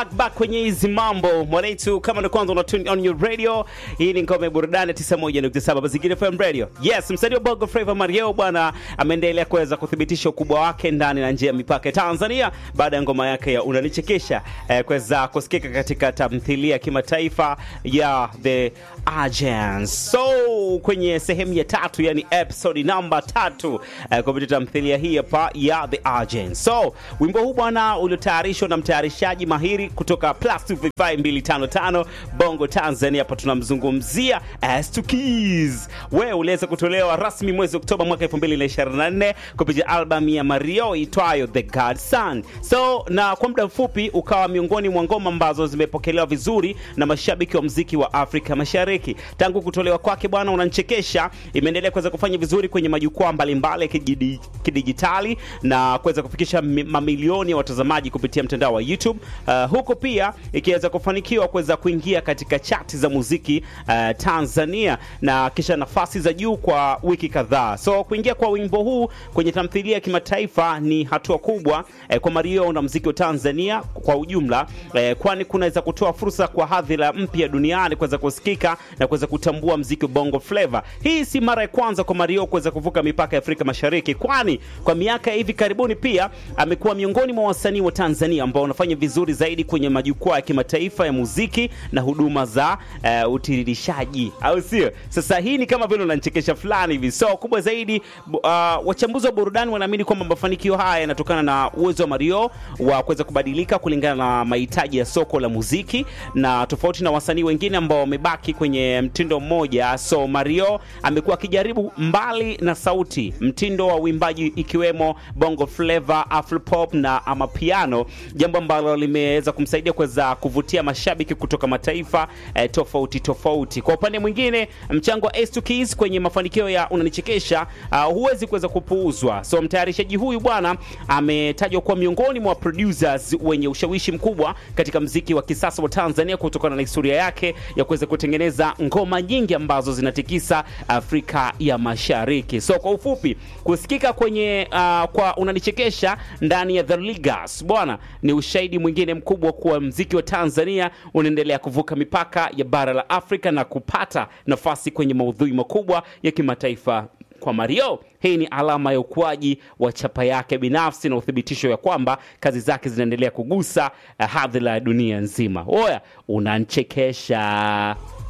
back back kwenye hizi mambo mwanaitu, kama ndo kwanza una tune on your radio, hii ni ngome burudani 91.7 Mazingira FM radio. Yes, msanii wa Bongo Flava Mario bwana ameendelea kuweza kuthibitisha ukubwa wake ndani na nje ya mipaka ya Tanzania baada ya ngoma yake ya unanichekesha eh, kuweza kusikika katika tamthilia ya kimataifa ya The Agents. So kwenye sehemu ya tatu, yani episode namba tatu eh, kupitia tamthilia hii hapa ya The Agents. So wimbo huu bwana uliotayarishwa na mtayarishaji mahiri kutoka Plus 255 Bongo Tanzania. Hapa tunamzungumzia S2 Keys. Wewe uliweza kutolewa rasmi mwezi Oktoba mwaka 2024 kupitia albamu ya Mario itwayo The Godson. So na kwa muda mfupi ukawa miongoni mwa ngoma ambazo zimepokelewa vizuri na mashabiki wa mziki wa Afrika Mashariki. Tangu kutolewa kwake bwana, unanichekesha imeendelea kuweza kufanya vizuri kwenye majukwaa mbalimbali ya kidiji- kidijitali na kuweza kufikisha mi- mamilioni ya watazamaji kupitia mtandao wa YouTube. Uh, huko pia ikiweza kufanikiwa kuweza kuingia katika chati za muziki uh, Tanzania na kisha nafasi za juu kwa wiki kadhaa. So kuingia kwa wimbo huu kwenye tamthilia ya kimataifa ni hatua kubwa eh, kwa Mario na muziki wa Tanzania kwa ujumla eh, kwani kunaweza kutoa fursa kwa hadhira mpya duniani kuweza kusikika na kuweza kutambua muziki wa Bongo Flava. Hii si mara ya kwanza kwa Mario kuweza kuvuka mipaka ya Afrika Mashariki, kwani kwa miaka ya hivi karibuni pia amekuwa miongoni mwa wasanii wa Tanzania ambao wanafanya vizuri zaidi kwenye majukwaa ya kimataifa ya muziki na huduma za uh, utiririshaji, au sio? Sasa hii ni kama vile unanichekesha fulani hivi. So kubwa zaidi, bu- uh, wachambuzi wa burudani wanaamini kwamba mafanikio haya yanatokana na uwezo wa Mario wa kuweza kubadilika kulingana na mahitaji ya soko la muziki, na tofauti na wasanii wengine ambao wamebaki kwenye mtindo mmoja. So Mario amekuwa akijaribu mbali na sauti, mtindo wa uimbaji ikiwemo bongo flava, afropop na amapiano, jambo ambalo limeweza kumsaidia kuweza kuvutia mashabiki kutoka mataifa eh, tofauti tofauti. Kwa upande mwingine, mchango wa S2 Keys kwenye mafanikio ya unanichekesha uh, huwezi kuweza kupuuzwa. So mtayarishaji huyu bwana ametajwa kuwa miongoni mwa producers wenye ushawishi mkubwa katika mziki wa kisasa wa Tanzania kutokana na historia yake ya kuweza kutengeneza ngoma nyingi ambazo zinatikisa Afrika ya Mashariki. So kwa ufupi, kusikika kwenye uh, kwa unanichekesha ndani ya The Ligas bwana ni ushahidi mwingine mkubwa kuwa mziki wa Tanzania unaendelea kuvuka mipaka ya bara la Afrika na kupata nafasi kwenye maudhui makubwa ya kimataifa kwa Mario. Hii ni alama ya ukuaji wa chapa yake binafsi na uthibitisho ya kwamba kazi zake zinaendelea kugusa uh, hadhira ya dunia nzima. Oya, unanchekesha.